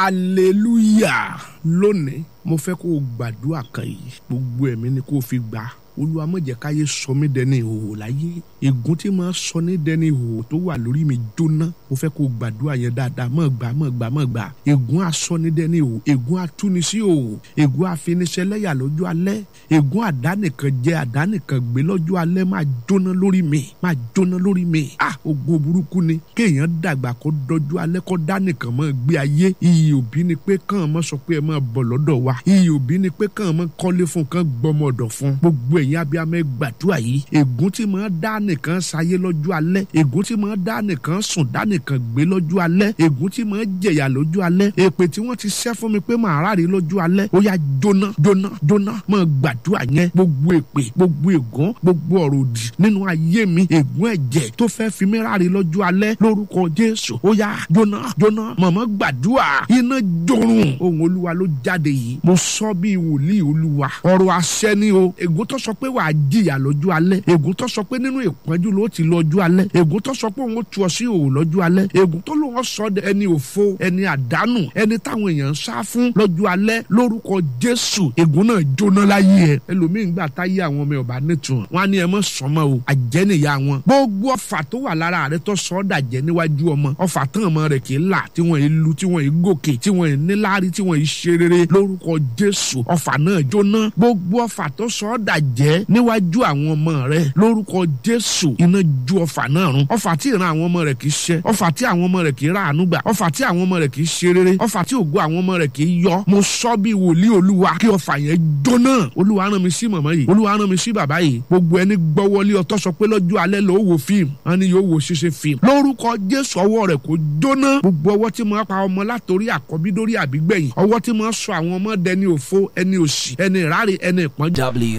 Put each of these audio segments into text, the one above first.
hallelujah lónìí mo fẹ́ kó o gbàdúrà kan yìí gbogbo ẹ̀mí ni kó o fi gbà á olúwa má jẹ́ káyé sọ mí dẹni ìhòòhò láyé ègún tí máa sọ ní dẹni ìhòòhò tó wà lórí mi jóná mo fẹ́ kó o gbàdúrà yẹn dáadáa mọ̀ gbà mọ̀ gbà mọ̀ gbà ègún asọ ní dẹni ìhòòhò ègún atúnisí ìhòòhò ègún afiniṣẹ́lẹ́yà lọ́jọ́ alẹ́ ègún àdánìkan jẹ àdánìkan gbé lọ́jọ́ alẹ́ máa jóná lórí mi máa jóná lórí mi ah ogun burúkú ni kéèyàn dàgbà kó dọ́jú alẹ́ kó dánìkan mọ́ gbé ayé iyì òbí ni pé kàn mọ́ sọ pé ẹ máa bọ̀ lọ́dọ̀ wa iyì òbí ni pé kàn mọ́ kọ́lé fún kàn gbọ́mọ ọ̀dọ̀ fún gbogbo ẹ̀yin abiyamọ gbàdúrà yìí ègún tí máa dá nìkan sáyé lọ́jọ́ alẹ́ ègún tí máa dá nìkan sùn dá nìkan gbé lọ́jọ́ alẹ́ ègún tí máa jẹ̀yà lọ́jọ́ alẹ́ èpè tí wọ́n ti ṣẹ́ fún mi pé màá ráre lọ́jọ́ alẹ́ ó yá jóná jóná jóná máa gbàdúrà yẹn gbogbo èpè gbogbo ègún gbogbo ọ̀rọ̀ òdì nínú ayé mi ègún ẹ̀jẹ̀ tó fẹ́ fi mí ráre lọ́jọ́ alẹ́ lórúkọ Jésù ó yá jóná jóná màmá gbàdúrà iná jòrùn ohùn olúwa ló jáde yìí mo sọ bí wòlíì olúwa ọ̀rọ̀ àṣẹ ni o ègún tó sọ pé wàá jìyà lọ́jọ́ alẹ́ ègún tó sọ pé nínú ìpọ́njú ló ti lọ́jọ́ alẹ́ ègún tó sọ pé òun ó tu ọ sí òun lọ́jọ́ alẹ́ ègún tó lóun sọ ẹni òfo ẹni àdánù ẹni táwọn èèyàn ń sá fún lọ́jọ́ alẹ́ lórúkọ Jésù ègún náà jóná láyé ẹ ẹlòmíín gbà táyé àwọn ọmọ ọba nítumọ̀ wọn á ní ẹ mọ sọmọ o àjẹnìyà wọn gbogbo ọfà tó wà lára rẹ tó sọ ọ́ dàjẹ́ níwájú ọmọ ọfà tán ọmọ rẹ kì í là tí wọ́n yìí lu tí wọ́n yìí gòkè tí wọ́n yìí níláárí tí wọ́n yìí ṣe rere lórúkọ Jésù ọfà náà jóná gbogbo ọfà tó sọ ọ́ dàjẹ́ níwájú àwọn ọmọ rẹ lórúkọ Jésù iná ju ọfà náà run ọfà tí ìran àwọn ọmọ rẹ kì í ṣẹ ọfà tí àwọn ọmọ rẹ kì í ráàánú gbà ọfà tí àwọn ọmọ rẹ kì í ṣe rere ọfà tí ògo àwọn ọmọ rẹ kì í yọ mo sọ bí wòlíì olúwa kí ọfà yẹn jóná olúwa rán mi sí màmá yìí olúwa rán mi sí bàbá yìí gbogbo ẹni gbọ́wọ́lé ọtọ́ sọ pé lọ́jọ́ alẹ́ ló wo fíìmù wọn ni yóò wo ṣíṣe fíìmù lórúkọ Jésù ọwọ́ rẹ kò jóná gbogbo ọwọ́ tí mo pa ọmọ látòrí àkọ́bí dórí àbígbẹ̀yìn ọwọ́ tí mo sọ àwọn ọmọ dẹni òfo ẹni òṣì ẹni ìráre ẹni ìpọ́njú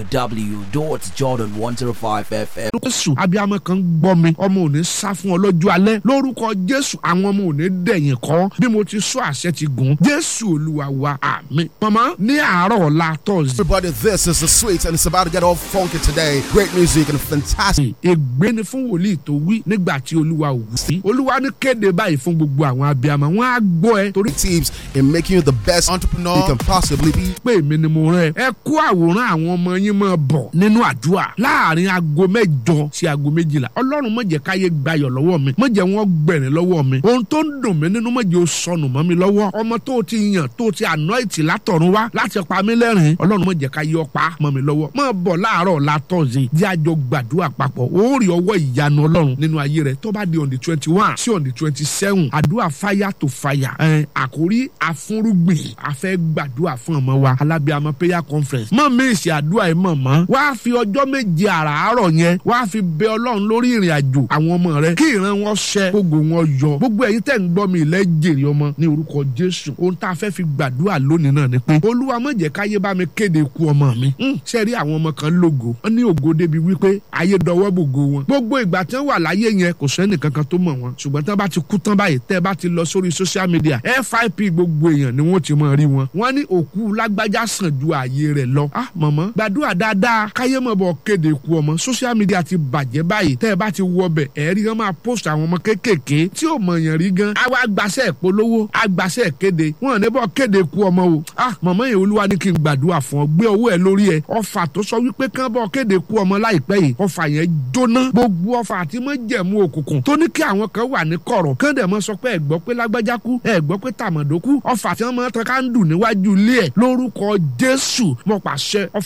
www.jordan105fm. jésù abiyamọ kan gbọ́ mi ọmọ ò ní sá fún ọ lọ́jọ́ alẹ́ lórúkọ jésù àwọn ọmọ ò ní dẹ̀yìn kọ́ bí mo ti sọ àṣẹ ti gùn jésù olúwa wa àmín màmá ní àárọ̀ ọ̀la tọ́sí. Everybody, this is the sweet, and it's about to get all funky today. Great music and fantastic. ègbé ni fún wòlíì tó wí nígbà tí olúwa ò wí. olúwa ní kéde báyìí fún gbogbo àwọn abiyamọ wọn á gbọ́ ẹ torí Tips in making you the best entrepreneur you can possibly be. pé èmi ni mo rán ẹ. ẹ kó àwòrán àwọn ọmọ yín máa bọ̀ nínú àdúrà láàrin aago mẹ́jọ sí aago méjìlá ọlọ́run má jẹ́ káyé gbayọ̀ lọ́wọ́ mi má jẹ́ wọ́n gbẹ̀rín lọ́wọ́ mi ohun tó ń dùn mí nínú má jẹ́ ó sọnù mọ́ mi lọ́wọ́ ọmọ tó ti yàn tó ti anoint látọ̀run wá láti pa mí lẹ́rìn ọlọ́run má jẹ́ káyé ọ̀pá mọ́ mi lọ́wọ́ má bọ̀ láàárọ̀ látọ̀ọ̀sẹ̀ jẹ́ àjọ gbàdúrà papọ̀ ó rí ọwọ́ ìyanu ọlọ́run nínú ayé rẹ̀ tó bá di on the twenty one sí on the twenty seven àdúrà fire to fire ẹ̀ àkórí àfúnrúgbìn àfẹ́ gbàdúrà fún ọmọ wa alábíàmọ prayer conference mọ mi ìṣe àdúrà yìí mọ̀ mọ́ wá fi ọjọ́ méje àràárọ̀ yẹn wá fi bẹ ọlọ́run lórí ìrìn àjò àwọn ọmọ rẹ kí ìran wọn ṣẹ gbogbo wọn yọ gbogbo ẹ̀yin tẹ̀ ń gbọ́ mi ilẹ̀ jèrè ọmọ ní orúkọ jésù ohun tá a fẹ́ fi gbàdúrà lónìí náà ni pé olúwa má jẹ́ káyé bá mi kéde ikú ọmọ mi ṣe rí àwọn ọmọ kan lógo wọn ní ògo débi wípé ayé dọwọ́ bògo wọn gbogbo ìgbà tí wọ́n wà láyé yẹn kò sẹ́ni kankan tó mọ̀ wọn ṣùgbọ́n tí wọ́n bá ti kú tán báyìí tẹ́ ẹ bá ti lọ sórí social media FIP gbogbo èèyàn ni wọ́n ti mọ̀ rí wọn wọ́n ní òkú lágbájá sàn ju ààyè rẹ̀ lọ ah mọ̀mọ́ gbàdúrà dáadáa káyé mọ̀ bọ̀ kéde ikú ọmọ social media ti bàjẹ́ báyìí tẹ́ ẹ bá ti wọ bẹ̀ ẹ̀ rí wọn máa post àwọn ọmọ kéékèèké tí ò mọ̀ yàn rí gan àwa agbàṣẹ́ ìpolówó agbàṣẹ́ kéde wọn ò ní bọ̀ kéde ikú ọmọ o ah mọ̀mọ́ yẹn olúwa ní kí n gbàdúrà fún ọ gbé owó ẹ lórí ẹ ọfà tó sọ wípé kán bọ̀ kéde ikú ọmọ láìpẹ́ yìí ọfà yẹn jóná gbogbo ọfà àti mọ́ jẹ̀mú òkùnkùn tó ní kí àwọn kan wà ní kọ̀rọ̀ kán dẹ̀ mọ́ sọ pé ẹ gbọ́ pé lágbájá kú ẹ gbọ́ pé tàmọ̀dó kú ọfà tí wọ́n mọ́ tán ká ń dùn níwájú ilé ẹ̀ lórúkọ Jésù mo pàṣẹ ọfà